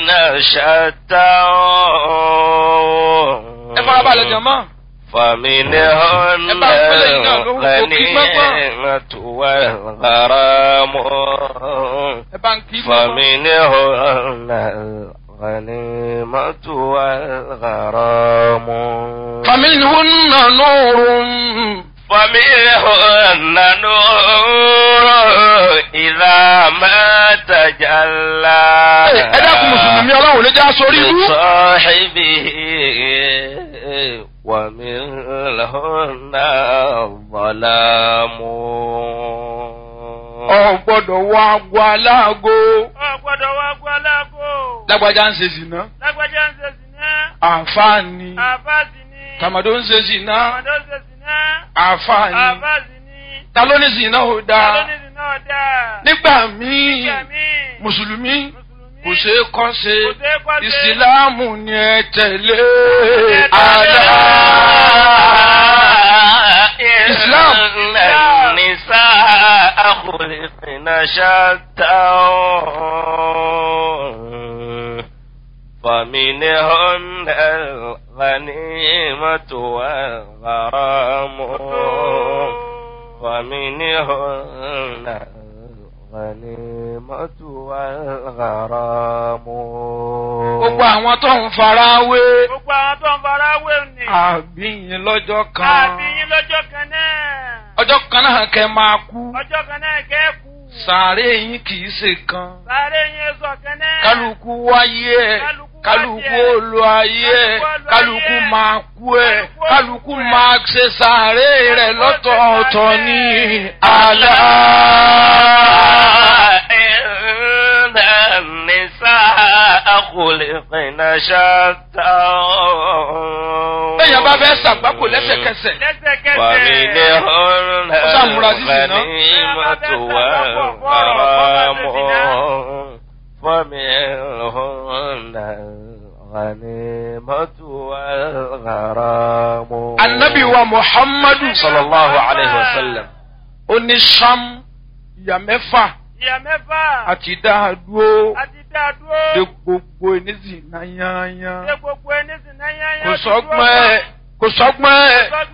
شتى ẹ farabalẹ̀ jọ̀mọ́. فمنهن ẹ bá ń pẹ́lẹ́ yìí náà lóhùn kò kí gbọ́gbọ́n. الغنيمة والغرام ẹ bá ń kí gbọ́gbọ́n. فمنهن الغنيمة والغرام فمنهن نور فمنهن نور إذا ما تجلى ẹ dákun mùsùlùmí ọlọ́run lè já sórí ibú. لصاحبه ومنهن الظلام ọ gbọ́dọ̀ wọ agbo aláàgó. ọ̀gbọ́dọ̀ wá gbọ́ aláàgó. lágbájá ń ṣe zìnà. lágbájá ń ṣe sìná. àǹfààní. àfáàsì ni. tàmàdó ń ṣe zìnà. àmàdó ń ṣe sìná. àǹfààní. àfáàsì ni. ta ló ní zìnà ò dáa. alónìí náà dáa. nígbà míì nígbà míì. mùsùlùmí mùsùlùmí. kò ṣeé kọ́ ṣe kò ṣeé kọ́ ṣe. ìsìláàmù ni ẹ tẹ̀lé. tẹ̀lé. àlá. إسلام النساء خلقن شتى فمنهن الغنيمة والغرام ومنهن الغنيمة والغرام gbogbo àwọn tó ń fara wé gbogbo àwọn tó ń fara wé ni. àbíyìn lọ́jọ́ kan àbí yín lọ́jọ́ kan náà. ọjọ́ kan náà kẹ́ máa kú ọjọ́ kan náà kẹ́kù. sàárè yín kì í ṣe kan sáré yín sọ kan náà. kálukú wáyé ẹ kálukú olú ayé ẹ kálukú máa kú ẹ kálukú máa ṣe sàárè rẹ lọ́tọ̀ọ̀tọ̀ ní àlá. إن النساء خلقن شتى bẹ́ẹ̀ bá fẹ́ ṣàgbákò lẹ́sẹ̀kẹsẹ̀ lẹ́sẹ̀kẹsẹ̀. ومنهن Ó ṣàmúra sí zìnà. الغنيمة والغرام ومنهن الغنيمة والغرام anabi wa muhammadu sallallahu alayhi wa sallam ó ní sam ìyá mẹ́fà ìyá mẹ́fà. àti dáadúró àti dá dúró. de gbogbo ènìyàn náà yányán ṣé gbogbo ẹni sì náà yányán kò ti dúró sọ́gbọ́n ẹ̀ pa. kò sọ́gbọ́n ẹ̀ Kò sọ́gbọ́n